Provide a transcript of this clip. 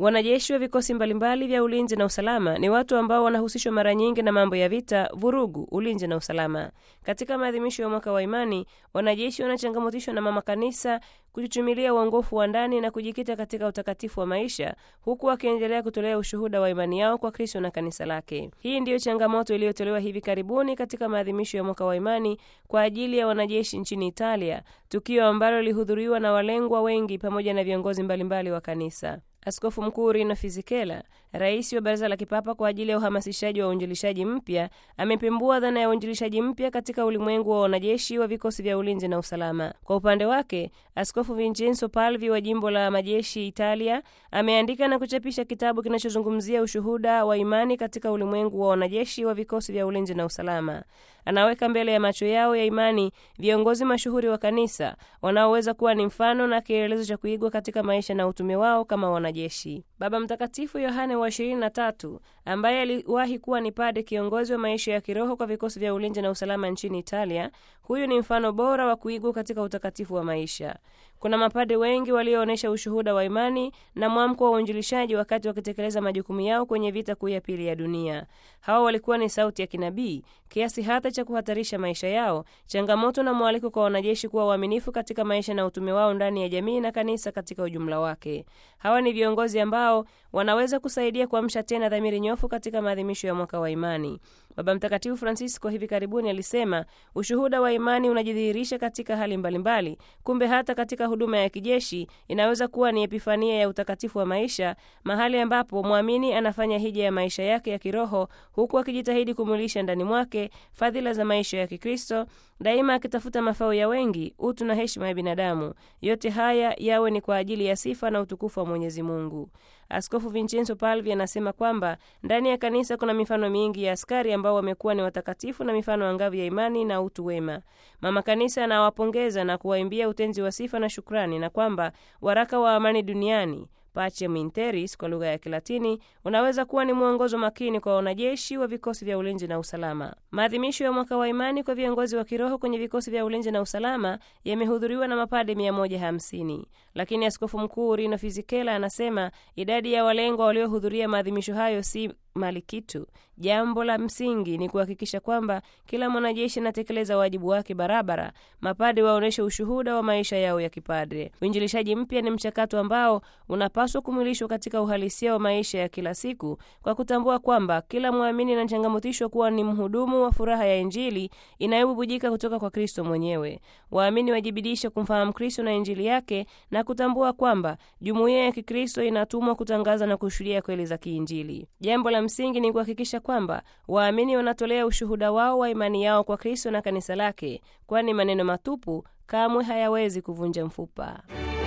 Wanajeshi wa vikosi mbalimbali vya ulinzi na usalama ni watu ambao wanahusishwa mara nyingi na mambo ya vita, vurugu, ulinzi na usalama. Katika maadhimisho ya mwaka wa imani, wanajeshi wanachangamotishwa na mama kanisa kuchuchumilia uongofu wa ndani na kujikita katika utakatifu wa maisha, huku wakiendelea kutolea ushuhuda wa imani yao kwa Kristo na kanisa lake. Hii ndiyo changamoto iliyotolewa hivi karibuni katika maadhimisho ya mwaka wa imani kwa ajili ya wanajeshi nchini Italia, tukio ambalo lilihudhuriwa na walengwa wengi pamoja na viongozi mbalimbali wa kanisa. Askofu Mkuu Rino Fisichella, rais wa Baraza la Kipapa kwa ajili ya uhamasishaji wa uinjilishaji mpya, amepembua dhana ya uinjilishaji mpya katika ulimwengu wa wanajeshi wa vikosi vya ulinzi na usalama. Kwa upande wake, Askofu Vincenzo Palvi wa jimbo la majeshi Italia ameandika na kuchapisha kitabu kinachozungumzia ushuhuda wa imani katika ulimwengu wa wanajeshi wa vikosi vya ulinzi na usalama. Anaweka mbele ya macho yao ya imani viongozi mashuhuri wa kanisa wanaoweza kuwa ni mfano na kielelezo cha kuigwa katika maisha na utume wao kama wanajeshi. Baba Mtakatifu Yohane wa 23 ambaye aliwahi kuwa ni pade kiongozi wa maisha ya kiroho kwa vikosi vya ulinzi na usalama nchini Italia, huyu ni mfano bora wa kuigwa katika utakatifu wa maisha. Kuna mapade wengi walioonyesha ushuhuda wa imani na mwamko wa uinjilishaji wakati wakitekeleza majukumu yao kwenye vita kuu ya pili ya dunia. Hawa walikuwa ni sauti ya kinabii kiasi hata cha kuhatarisha maisha yao, changamoto na mwaliko kwa wanajeshi kuwa waaminifu katika maisha na utume wao ndani ya jamii na kanisa katika ujumla wake. Hawa ni viongozi ambao wanaweza kusaidia kuamsha tena dhamiri nyofu katika maadhimisho ya mwaka wa imani. Baba Mtakatifu Francisco hivi karibuni alisema ushuhuda wa imani unajidhihirisha katika hali mbalimbali. Kumbe hata katika huduma ya kijeshi inaweza kuwa ni epifania ya utakatifu wa maisha, mahali ambapo mwamini anafanya hija ya maisha yake ya kiroho, huku akijitahidi kumwilisha ndani mwake fadhila za maisha ya Kikristo, daima akitafuta mafao ya wengi, utu na heshima ya binadamu. Yote haya yawe ni kwa ajili ya sifa na utukufu wa Mwenyezi Mungu. Askofu Vincenzo Palvi anasema kwamba ndani ya kanisa kuna mifano mingi ya askari ambao wamekuwa ni watakatifu na mifano angavu ya imani na utu wema. Mama Kanisa anawapongeza na kuwaimbia utenzi wa sifa na shukrani, na kwamba waraka wa amani duniani Pacem in Terris kwa lugha ya Kilatini unaweza kuwa ni mwongozo makini kwa wanajeshi wa vikosi vya ulinzi na usalama. Maadhimisho ya mwaka wa imani kwa viongozi wa kiroho kwenye vikosi vya ulinzi na usalama yamehudhuriwa na mapade 150, lakini askofu mkuu Rino Fisichella anasema idadi ya walengwa waliohudhuria maadhimisho hayo si mali kitu. Jambo la msingi ni kuhakikisha kwamba kila mwanajeshi anatekeleza wajibu wake barabara. Mapade waonyeshe ushuhuda wa maisha yao ya kipadre. Uinjilishaji mpya ni mchakato ambao unapaswa kumwilishwa katika uhalisia wa maisha ya kila siku, kwa kutambua kwamba kila mwamini anachangamotishwa kuwa ni mhudumu wa furaha ya Injili inayobubujika kutoka kwa Kristo mwenyewe. Waamini wajibidishe kumfahamu Kristo na Injili yake na kutambua kwamba jumuiya ya Kikristo inatumwa kutangaza na kushuhudia kweli za kiinjili. Jambo la msingi ni kuhakikisha kwamba waamini wanatolea ushuhuda wao wa imani yao kwa Kristo na kanisa lake, kwani maneno matupu kamwe hayawezi kuvunja mfupa.